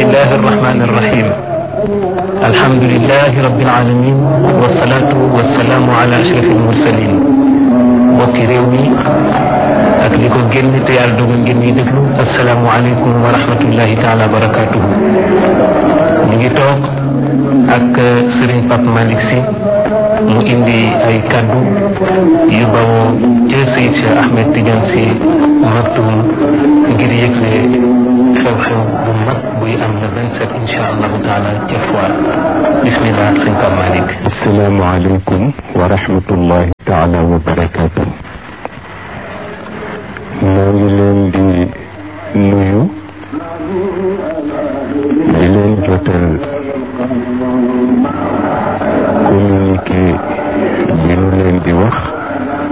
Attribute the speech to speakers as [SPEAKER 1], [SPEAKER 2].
[SPEAKER 1] الله الرحمن الرحيم الحمد لله رب العالمين والصلاة والسلام على أشرف المرسلين mbokki réew mi ak li ko génn te yàlla dogal ngeen ñuy déglu asalaamualeykum wa rahmatullahi taala wa barakatuhu ñu ngi toog ak Serigne Pape Malick Sy mu indi ay kaddu yu bawoo ca Seydi Cheikh Ahmed Tidiane Sy Maktoum ngir yëgle xew-xew bu mag buy am le 27 incha allahu taala ca Foire bismillah sëñ Pape Malick.
[SPEAKER 2] asalaamaaleykum wa rahmatullahi taala wa barakatuh